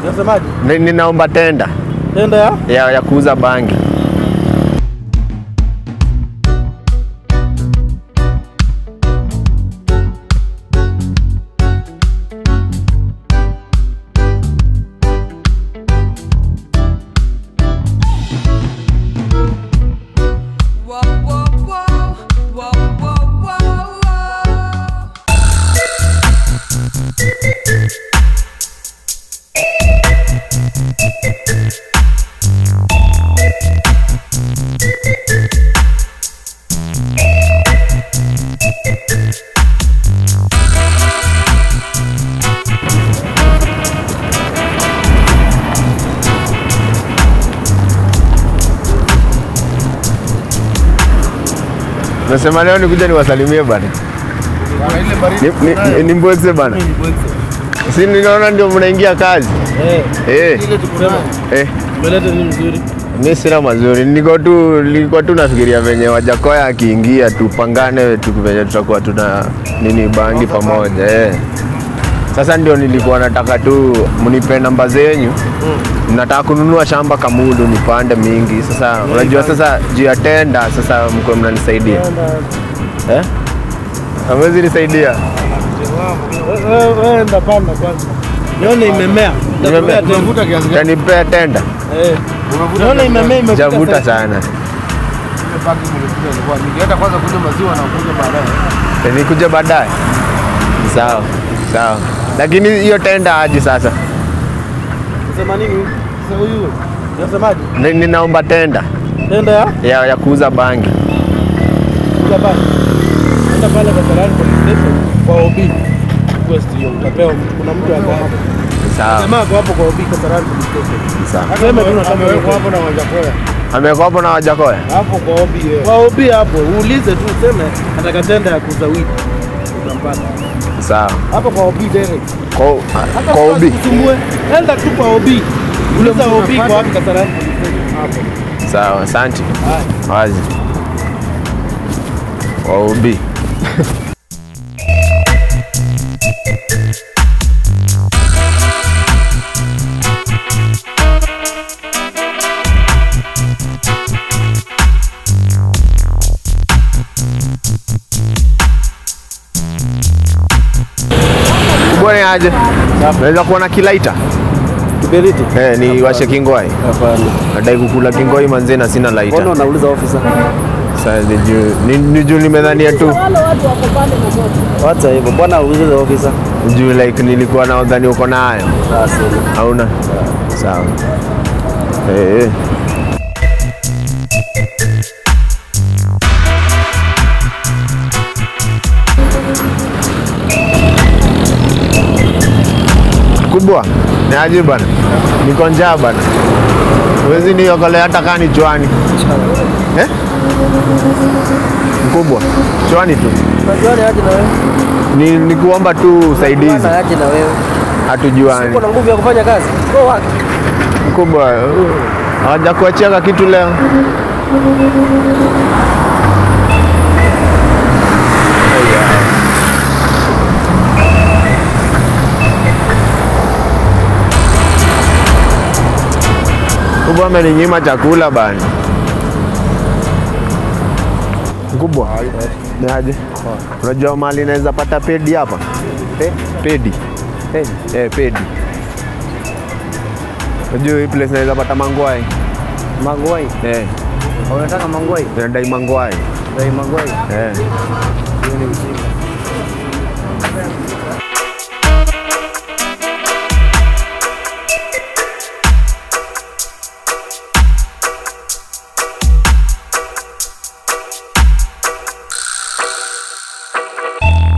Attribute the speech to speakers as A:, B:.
A: Unasemaje?
B: Ni- Ninaomba tenda
A: Tenda ya?
B: ya, ya kuuza bangi.
C: Whoa, whoa, whoa, whoa, whoa, whoa, whoa.
B: Nasema leo nikuja niwasalimie bana. Ni- ni- ni- Nimbwekse bana. Si ninaona ndio mnaingia kazi.
A: Eh.
B: Eh,
A: Sema.
B: eh.
A: Umeleta nini mzuri?
B: Mi sina mazuri, niko tu nilikuwa tu nafikiria venye Wajakoya akiingia tupangane tu venye tutakuwa tuna nini bangi pamoja eh. Sasa ndio nilikuwa nataka tu mnipe namba zenyu nataka kununua shamba Kamudu nipande mingi. Sasa unajua sasa juu ya tenda, sasa mko mnanisaidia eh? Hamwezi nisaidia
A: Wewe wewe enda panda kwanza. Nione imemea.
B: Nimemea.
A: Nitakupea tena.
B: Tanipea tenda,
A: Eh. Nione imemea imefika.
B: javuta
A: sasa.
B: sana
D: Ningeenda kwanza kunywa maziwa na kunywa baadaye.
B: Eh, nikuja baadaye. Sawa sawa, lakini hiyo tenda aje sasa?
A: Unasema nini? Sasa huyu. Unasemaje?
B: Ni- Ninaomba tenda
A: Tenda ya?
B: ya, ya kuuza bangi.
A: Kuja pale. Enda pale Kasarani police station kwa OB. Request hiyo utapewa kuna mtu ako hapo.
B: Sawa
A: Jamaa ako hapo kwa OB Kasarani police station.
B: sawa.
A: Sema tu nataka
D: Amewekwa hapo na Wajakoya.
B: Amekuwa hapo na Wajakoya.
D: Hapo kwa obi yeye.
A: Kwa OB hapo uulize tu useme nataka tenda ya kuuza weed. Utampata.
B: Sawa
A: Hapo kwa OB direct.
B: kwa
A: Hata
B: kwa
A: kama
B: ubi.
A: usisumbue, enda tu kwa OB. Uliza OB kwa wapi Kasarani police station hapo.
B: Sawa, asante.
A: Haya.
B: Wazi kwa ubi. Bwana aje? Naweza kuona kilaita?
A: Kiberiti?
B: Eh, ni washe kingoi.
A: Hapana.
B: Nadai kukula kingoi manze na sina laita.
A: Mbona unauliza officer?
B: Sasa ni juu ni, ni juu nimedhania tu
A: Wacha hivyo. Mbona uulize officer?
B: juu like nilikuwa na udhani uko nayo
A: Sasa.
B: hauna sawa eh eh. kubwa ni aje bana niko njaa bana huwezi niokolea hata kaa ni chwani eh? mkubwa chwani tu
A: Unajua ni aje na wewe?
B: ni, ni kuomba tu usaidizi
A: Bwana aje na wewe?
B: hatujuani
A: Uko na nguvu ya kufanya kazi? Go work.
B: mkubwa hawajakuachia kitu leo mkubwa ameninyima chakula bana mkubwa ni aje unajua mali naweza pata pedi hapa pedi eh, pedi unajua hii place naweza pata mangwai
A: Mangwai.
B: eh,
A: Unataka mangwai?
B: nadai mangwai
A: Dai mangwai.
B: eh.
A: Hiyo ni ujinga.